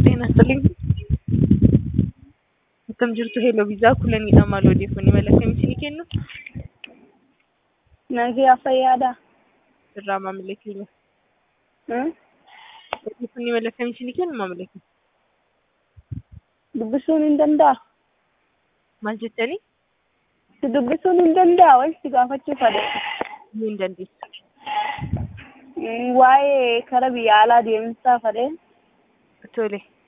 ጤና ይስጥልኝ። akkam jirtu hello viizaa kulaniidha maal odeeffannoo mala kamiitiin kennu Nagaa fayyaadha. irraa maamila keenya Hmm? odeeffannoo mala kamiitiin kennu maamila keenya Dubbisuun hin danda'a. maal jettanii Si dubbisuun hin danda'a walitti gaafachuu fedhe. ni hin dandeessu Hmm, Waa'ee kara biyya alaa deemsaa fedhe. tole